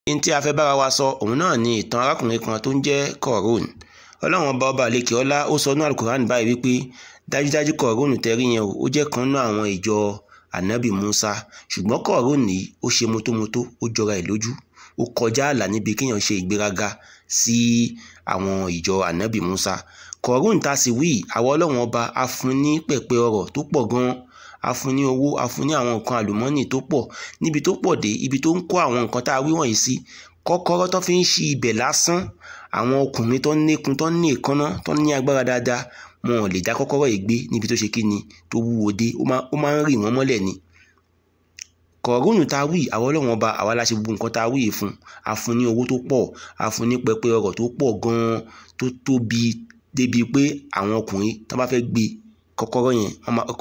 ní tí a fẹ́ bára wa sọ òun náà ni ìtàn arákùnrin kan tó ń jẹ́ Kọ̀rún ọlọ́run ọba ọba àlekè ọlá ó sọ ní alukoran báyìí wípé dájúdájú Kọ̀rún tẹ́rí yẹn o ó jẹ́ kan nínú àwọn ìjọ ànábì Musa ṣùgbọ́n Kọ̀rún yìí ó ṣe mótómótó ó jọra ẹ̀ lójú ó kọjá ààlà níbi kéèyàn ṣe ìgbéraga sí àwọn ìjọ ànábì Musa Kọ̀rún tá a sì wí àwọn ọlọ́run ọba a fún ní pẹ̀pẹ̀ ọrọ̀ tó pọ̀ gan-an a fún ní owó a fún ní àwọn nǹkan àlùmọ́nì tó pọ̀ níbi tó pọ̀ dé ibi tó ń kó àwọn nǹkan tá a wí wọ̀nyí sí kọ́kọ́rọ́ tó fi ń ṣí ibẹ̀ lásán àwọn ọkùnrin tó ń níkun tó ń ní èékánná tó ń ní agbára dáadáa wọn ò lè dá kọ́kọ́rọ́ yìí gbé níbi tó ṣe kí ni tó wúwo dé ó máa ń rì wọ́n mọ́lẹ̀ ni Kọ̀rúnù tá a wí àwọn ọlọ́run ọba àwa la ṣe gbogbo nǹkan tá a wí yìí fún a fún ní owó tó pọ̀ a fún ní pẹpẹ ọrọ̀ tó pọ̀ gan-an tó tóbi débi pé àwọn ọkùnrin tó bá fẹ́ gbé kọ́kọ́rọ́ yẹn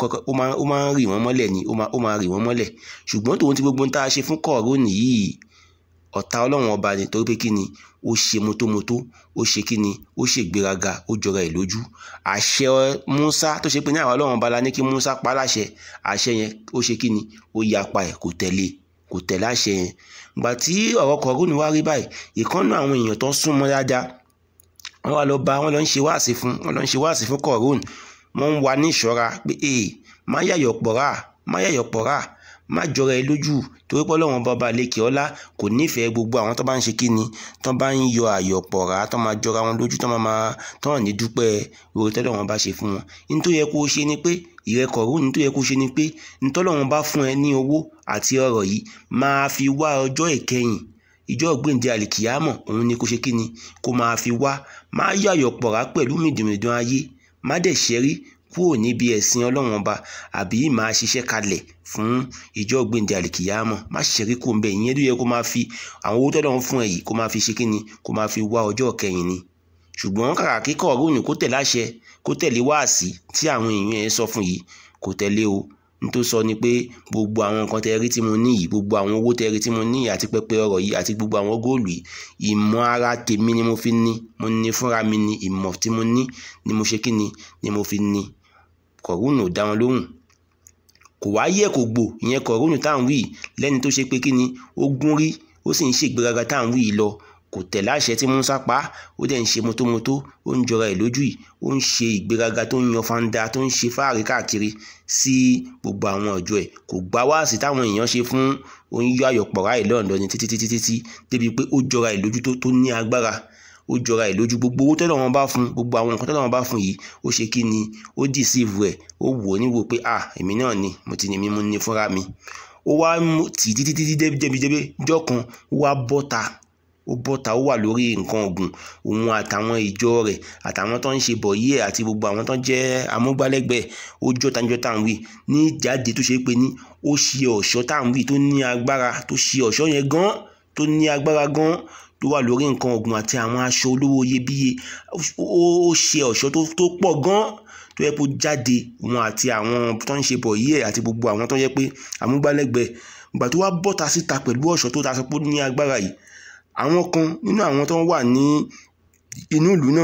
ó máa ń rì wọ́n mọ́lẹ̀ ni ó máa rì wọ́n mọ́lẹ̀ ṣùgbọ́n tòun ti gbogbo ohun tá a ṣe fún Kọ̀rúnù yìí ọ̀tá ọlọ́run ọba ni torí pé kí ni ó ṣe mótómótó ó ṣe kí ni ó ṣe ìgbéraga ó jọra ẹ̀ lójú àṣẹ Musa tó ṣe pé ní àwọn ọlọ́run ọba la ní kí Musa pa láṣẹ àṣẹ yẹn ó ṣe kí ni ó yapa ẹ̀ kò tẹ̀lé kò tẹ̀lé àṣẹ yẹn gbà tí ọ̀rọ̀ Kọ̀rúnù wá rí báyìí ìkànnù àwọn èèyàn tó súnmọ́ dáadáa wọ́n wá lọ bá wọ́n lọ ń ṣe wáàsí fún wọ́n lọ ń ṣe wáàsí fún Kọ̀rúnù wọ́n ń wà ní ìṣọ́ra pé ee má yàyọ̀ pọ̀ra má yàyọ̀ pọ̀ra má jọra ẹ lójú torí pé ọlọ́run bàbá lékè ọlá kò nífẹ̀ẹ́ gbogbo àwọn tó bá ń ṣe kíni tó bá ń yọ àyọ̀ pọ̀ra tó máa jọra wọn lójú tó máa máa tó hàn ní dúpẹ́ oore tọ́lọ́run bá ṣe fún wọn ní tó yẹ kó o ṣe ni pé ìrẹ́ Kọ̀rúnù ní tó yẹ kó o ṣe ni pé ní tọ́lọ́run bá fún ẹ ní owó àti ọrọ̀ yìí máa fi wá ọjọ́ ìkẹyìn ìjọ ògbéǹde àlìkìyámọ̀ òun ni kó ṣe kíni kó máa fi wá má yàyọ̀ pọ̀ra pẹ̀lú mìdìmìdàn ayé má dẹ̀ ṣẹ́rí kúrò níbi ẹ̀sìn ọlọ́run ọba àbí máa ṣiṣẹ́ kalẹ̀ fún ìjọ gbèǹde àlìkìyàmọ̀ má ṣẹ̀rí kó ń bẹ ìyẹn ló yẹ kó máa fi àwọn owó tọ́lọ́run fún ẹ yìí kó máa fi ṣe kíni kó máa fi wá ọjọ́ kẹyìn ni ṣùgbọ́n kàkà kí Kọ̀rúnù kó tẹ̀lé àṣẹ kó tẹ̀lé wáàsí tí àwọn èèyàn ẹ̀ sọ fún yìí kò tẹ̀lé o nítorí sọ ni pé gbogbo àwọn nǹkan tẹ́ rí tí mo ní yìí gbogbo àwọn owó tẹ́ rí tí mo ní yìí àti pẹpẹ ọrọ̀ yìí àti gbogbo àwọn góòlù yìí ìmọ̀ ara tèmi ni mo fi ní mo ní fúnra mi ní ìmọ̀ tí mo ní ni mo ṣe kí ni ni mo fi ní Kọ̀rúnù dá wọn lóhùn kò wá yẹ kò gbò ìyẹn Kọ̀rúnù tá à ń wí lẹ́ni tó ṣe pé kí ni ó gún rí ó sì ń ṣègbéraga tá à ń wí yìí lọ kò tẹ̀lé àṣẹ tí Musa pa á ó dẹ̀ ń ṣe mótómótó ó ń jọra ẹ̀ lójú yìí ó ń ṣe ìgbéraga tó ń yan fanda tó ń ṣe fáàrí káàkiri sí gbogbo àwọn ọjọ́ ẹ̀ kò gbá wáàsí táwọn èèyàn ṣe fún oníyọ àyọ̀pọ̀ra ẹ̀ lọ́ọ̀dọ́ ni títí títí títí débi pé ó jọra ẹ̀ lójú tó ní agbára ó jọra ẹ̀ lójú gbogbo owó tọ́lọ̀ wọn bá fún gbogbo àwọn nǹkan tọ́lọ̀ wọn bá fún yìí ó ṣe kí ni ó dìsíìvù ẹ̀ ó wò ó níwò pé à èmi náà ni mo ti ní mi mo ní fúnra mi ó wá tì títí títí débi-débi jọ́ kan ó wá bọ́ta ó bọ́ta ó wà lórí nǹkan ọ̀gùn òun àtàwọn ìjọ rẹ̀ àtàwọn tó ń ṣe bọ̀yí ẹ̀ àti gbogbo àwọn tó ń jẹ́ amúgbálẹ́gbẹ̀ẹ́ ó jọ́tanjọ́ tá à ń wí ní ìjáde tó ṣe pé ní ó ṣe ọ̀ṣọ́ tá à ń wí tó ní agbára tó ṣe ọ̀ṣọ́ yẹn gan tó ní agbára gan tó wà lórí nǹkan ọ̀gùn àti àwọn aṣọ olówó iyebíye ó ṣe ọ̀ṣọ́ tó pọ̀ gan tó yẹ kó jáde wọn àti àwọn tó ń ṣe bọ̀yí ẹ̀ àti gbogbo àwọn tó yẹ pé amúgbálẹ́gbẹ̀ẹ́ ìgbà tó wá bọ́ta síta pẹ̀lú ọ̀ṣọ́ tó ta sọ pé ó ní agbára yìí àwọn kan nínú àwọn tó wà ní inú ìlú náà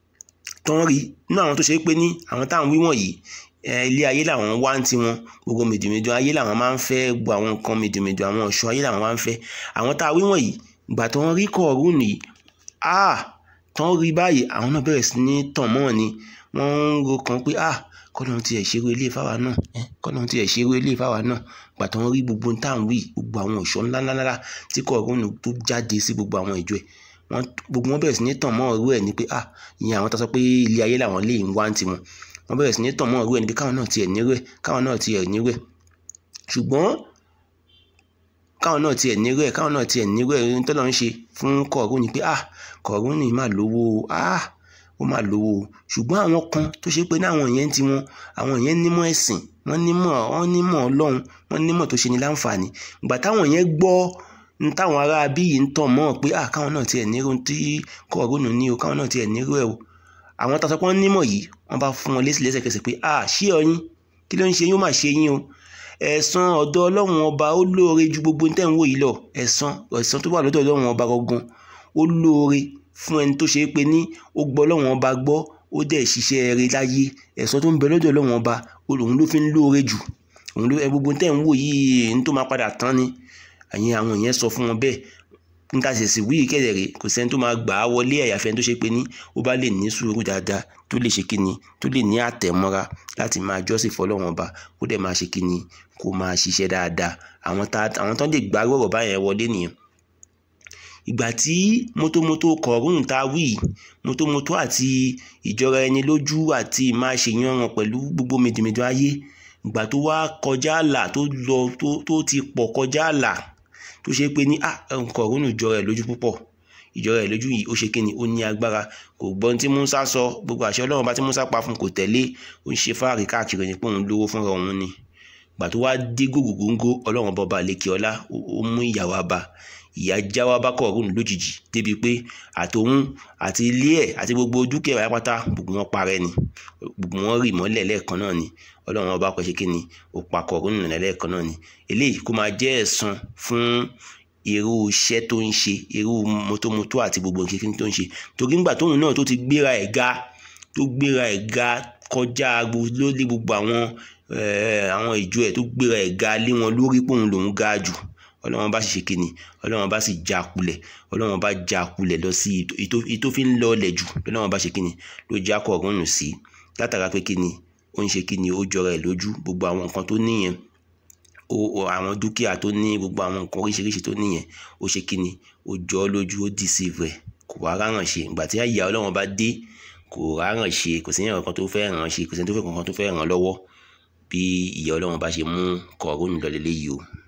tó ń rí nínú àwọn tó ṣe pé ní àwọn táwọn wíwọ̀n yìí ilé ayé làwọn wá ń tiwọn gbogbo mèdùmèdù ayé làwọn máa ń fẹ́ gbogbo àwọn nǹkan mèdùmèdù àwọn ọ̀ṣọ́ ayé làwọn máa ń fẹ́ àwọn tá a wíwọ̀n yìí ìgbà tó ń rí Kọ̀rúnù yìí ah tó ń rí báyìí àwọn náà bẹ̀rẹ̀ sí ní tàn mọ́ ni wọ́n ń ro kan pé ah kọ́lọ́run tiẹ̀ ṣerú ilé ìfáwa náà kọ́lọ́run tiẹ̀ ṣerú ilé ìfáwa náà gbà tó ń rí gbogbo tá à ń wí gbogbo àwọn ọ̀ṣọ́ ńláńláńlá tí Kọ̀rúnù tó jáde sí gbogbo àwọn ìjọ ẹ̀ wọ́n gbogbo wọn bẹ̀rẹ̀ sí ní tàn mọ́ ọ̀rú ẹ̀ ni pé ah ìyẹn àwọn tó sọ pé ilé ayé làwọn lè ń wá ń tiwọn wọ́n bẹ̀rẹ̀ sí ní tàn mọ́ ọ̀rú ẹ̀ ni pé káwọn náà tiẹ̀ nírú ẹ̀ káwọn náà tiẹ̀ nírú ẹ̀ ṣùgbọ́n káwọn náà tiẹ̀ nírú ẹ̀ káwọn náà tiẹ̀ nírú ẹ̀ ohun tọ́lọ́ ń ṣe fún Kọ̀rúnù ni pé ah Kọ̀rúnù yìí mà lówó ah ó mà lówó ṣùgbọ́n àwọn kan tó ṣe pé ní àwọn yẹn ti wọn àwọn yẹn nímọ̀ ẹ̀sìn wọ́n nímọ̀ wọ́n nímọ̀ ọlọ́run wọ́n nímọ̀ tó ṣe ní láǹfààní ìgbà táwọn yẹn gbọ́ ní táwọn ará bí yìí ń tàn mọ́ pé à káwọn náà tiẹ̀ nírú tí Kọ̀rúnù ní o káwọn náà tiẹ̀ nírú ẹ̀ o àwọn tó sọ pé wọ́n nímọ̀ yìí wọ́n bá fún wọn lésì lẹ́sẹ̀kẹsẹ̀ pé à ṣé ọyìn kí ló ń ṣe yín ó mà ṣe yín o ẹ̀san ọ̀dọ̀ ọlọ́run ọba ó lóore ju gbogbo ní tẹ̀ ń wò yìí lọ ẹ̀san ẹ̀san tó wà lọ́dọ̀ ọlọ́run ọba gangan ó lóore fún ẹni tó ṣe é pé ní ó gbọ́ ọlọ́run ọba gbọ́ ó dẹ̀ ṣiṣẹ́ rere láyé ẹ̀san tó ń bẹ lọ́dọ̀ ọlọ́run ọba òun ló fi ń lóore jù òun ló gbogbo tẹ́ ń wò yìí ní tó máa padà tán ni àyẹn àwọn èèyàn sọ fún wọn bẹ́ẹ̀ níta sì sì wíì kẹ̀dẹ̀rẹ̀ kò sẹ́ni tó máa gbà á wọlé àyàfẹ́ tó ṣe pé ní ó bá lè ní sùúrù dáadáa tó lè ṣe kíni tó lè ní àtẹ̀mọ́ra láti máa jọ́sìn fọlọ́run ọba kó dẹ̀ máa ṣe kíni kó máa ṣiṣẹ́ dáadáa àwọn tá àwọn tó lè gbá rọ̀rọ̀ báyẹn wọlé nìyẹn ìgbà tí mótómótó kọ̀ọ̀rùn tá a wí mótómótó àti ìjọra ẹni lójú àti máa ṣèyànràn pẹ̀lú gbogbo mèdèmèdè ayé ìgbà tó wá kọjá àlà tó lọ tó tó ti pọ̀ kọjá àlà tó ṣe pé ní à kọ̀ọ̀rùn ìjọra ẹ̀ lójú púpọ̀ ìjọra ẹ̀ lójú yìí ó ṣe kí ni ó ní agbára kò gbọ́n tí Musa sọ gbogbo àṣẹ Ọlọ́run bá tí Musa pa fún kò tẹ̀lé ó ń ṣe fáàrí káàkiri ní pé òun lówó fúnra òun ni ìgbà tó wá dé gògògóńgó Ọlọ́run bọba àlekè ọlá ó mú ìyàwó abá ìyá jáwá bá kọ̀ọ̀rùn lójijì débi pé àtòun àti ilé ẹ̀ àti gbogbo dúkìá rẹ̀ pátá gbogbo wọn parẹ́ ni gbogbo wọn rì mọ́lẹ̀ lẹ́ẹ̀kan náà ni ọlọ́run ọba pẹ̀ṣẹ̀ kí ni ó pa kọ̀ọ̀rùn nù lẹ́ẹ̀kan náà ni eléyìí kó máa jẹ́ ẹ̀san fún irú iṣẹ́ tó ń ṣe irú mọ́tómọ́tó àti gbogbo nǹkan tó ń ṣe torí ńgbà tóun náà tó ti gbéra ẹ̀ ga tó gbéra ẹ̀ ga kọjá lórí gbogbo àwọn àwọn ìjọ ẹ̀ tó gbéra ẹ̀ ga lé wọn lórí pòun lòun ga jù ọlọ́run bá sì ṣe kíni ọlọ́run bá sì já kulẹ̀ ọlọ́run bá já kulẹ̀ lọ sí ìtò fi ń lọlẹ̀ jù ọlọ́run bá ṣe kíni ló já kọ̀ọ̀rún nù sí látara pé kíni ó ń ṣe kíni ó jọra ẹ̀ lójú gbogbo àwọn nǹkan tó níyẹn àwọn dúkìá tó ní gbogbo àwọn nǹkan oríṣiríṣi tó níyẹn ó ṣe kíni ó jọ ọ́ lójú ó deceive ẹ̀ kò wá ráràn ṣe ìgbà tí àyà ọlọ́run bá dé kò ráràn ṣe kò sí ẹ̀rọ kan tó fẹ́ ràn ṣe kò sí ẹni tó fẹ́ kankan tó fẹ́ ràn lọ́wọ́ bí ìyà ọlọ́run bá ṣe mú kọ̀ọ̀rún lọ lélẹ́yìí o